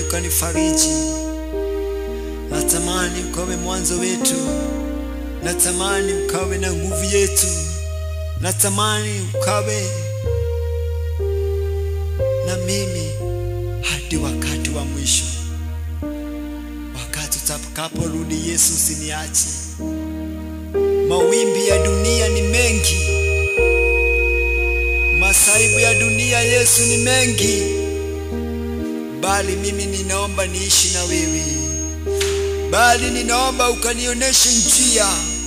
ukanifariji. Natamani ukawe mwanzo wetu, natamani ukawe na nguvu yetu, natamani ukawe na mimi hadi wakati wa mwisho. Wakati utakaporudi Yesu, usiniache. Mawimbi ya dunia ni mengi, masaibu ya dunia Yesu ni mengi, bali mimi ninaomba niishi na wewe, bali ninaomba ukanionyeshe njia